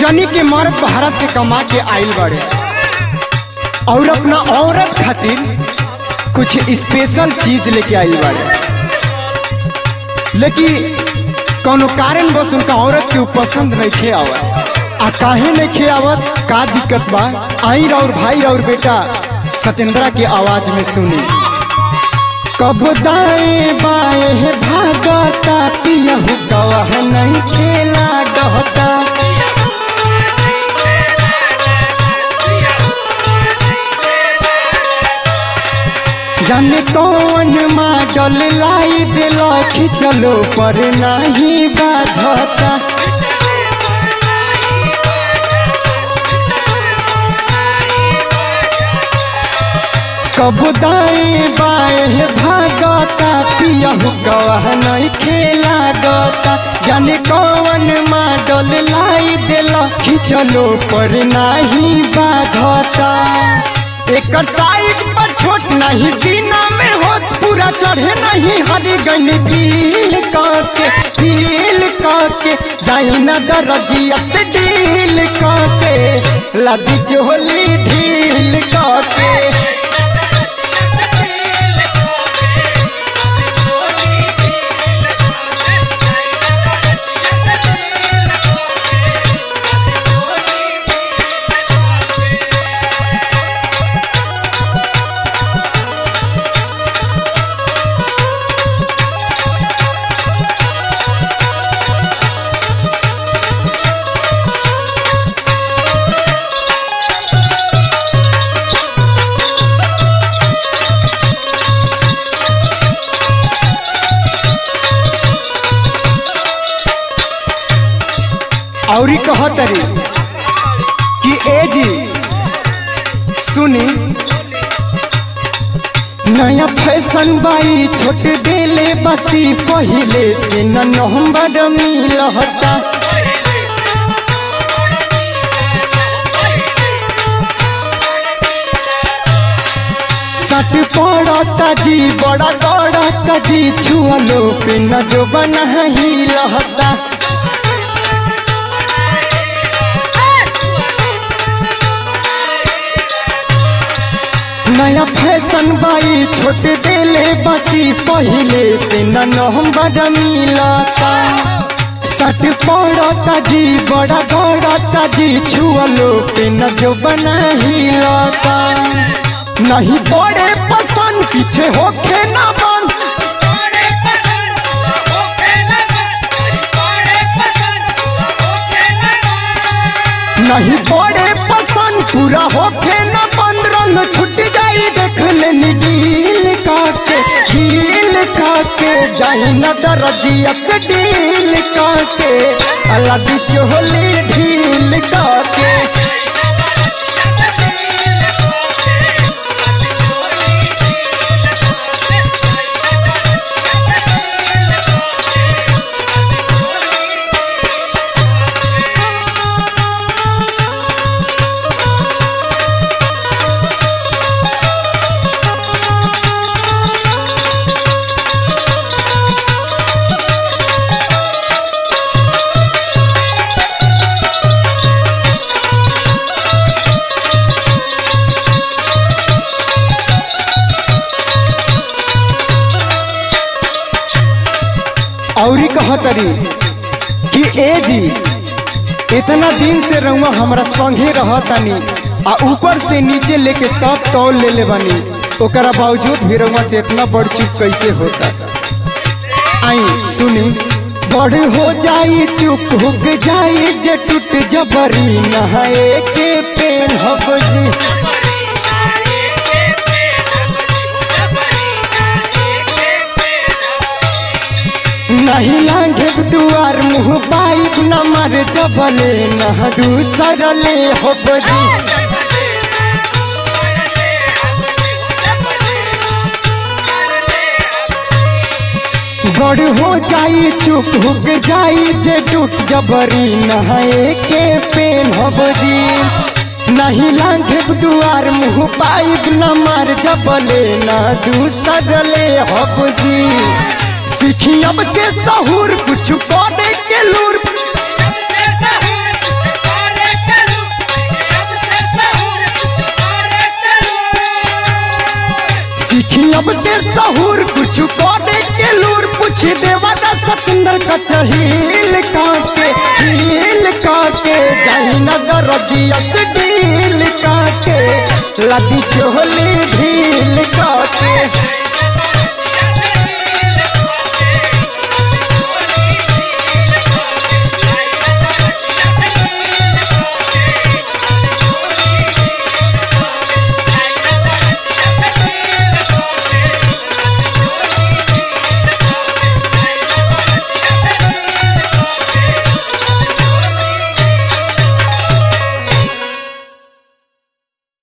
जनी के मर्द भारत से कमा के आइल बड़े और अपना औरत खातिर कुछ स्पेशल चीज लेके आइल बड़े लेकिन कोनो कारण बस उनका औरत के ऊ पसंद नहीं खे आवत आ काहे नहीं खे आवत का दिक्कत बा आई और भाई और बेटा सत्येंद्रा के आवाज में सुनी कब दाएं बाएं भागता पियहू गवाह नहीं खेला गहता जाने कौन मॉडल लाई दिल खिचलो पर नहीं बाझता कब दाएं बाएं भागता पियहू गवाह नहीं खेला गता जाने कौन मॉडल लाई दिल खिचलो पर नहीं बाझता एकर साइड पर छोट नहीं सीना में होत पूरा चढ़े नहीं हरी गन पील काके पील काके जाई न दरजिया से डील काके लदी चोली ढील काके औरी कहतरी कि ए जी सुनी नया फैशन बाई छोट देले बसी पहले से न नवंबर मिलता सट पड़ता जी बड़ा गड़ता जी छुअलो पे न जो बना ही लहता नया फैशन बाई छोट देले बसी पहले से न नवंबर मिलता सट पड़ता जी बड़ा गड़ता जी छुअलो पे न जो बना ही लता नहीं बड़े पसंद पीछे होके ना बंद नहीं बड़े पसंद पूरा होके न बंद रंग छुट जाई देख लेनी डील काके डील काके जाई न दरजिया से डील काके अलग चोली ढील काके औरी कहतरी कि ए जी इतना दिन से रहुआ हमरा संगे रहतनी आ ऊपर से नीचे लेके सब तौल ले ले बनी ओकरा बावजूद भी रहुआ से इतना बड़ चुप कैसे होता आई सुनी बड़ हो जाई चुप हुक जाई जे टूट जबरी नहाए के पेन हब जी नहीं लागे दुआर मुँह पाइप न मर जबले न दूसरले हो बजी बड़ हो जाई चुप हुक जाई जे टूट जबरी नहाए के पेन हो बजी नहीं लागे दुआर मुँह पाइप न मर जबले न दूसरले हो बजी सीखी अब से सहूर कुछ करे के लूर Thank you. अब से सहूर कुछ करे के लूर पूछ देवा दा सतेंद्र का चहील काके हील काके जाई न दरजिया से ढील काके लदी चोली ढील काके